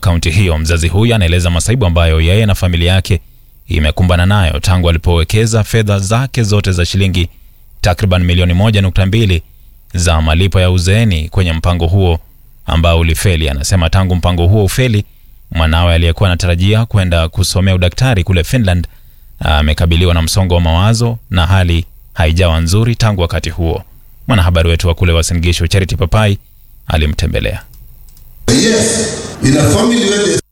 kaunti hiyo. Mzazi huyu anaeleza masaibu ambayo yeye na familia yake imekumbana nayo tangu alipowekeza fedha zake zote za shilingi takriban milioni moja nukta mbili za malipo ya uzeeni kwenye mpango huo ambao ulifeli. Anasema tangu mpango huo ufeli, mwanawe aliyekuwa anatarajia kwenda kusomea udaktari kule Finland amekabiliwa na msongo wa mawazo na hali haijawa nzuri tangu wakati huo. Mwanahabari wetu wa kule Uasin Gishu Charity Papai alimtembelea. Yes, in a family where there's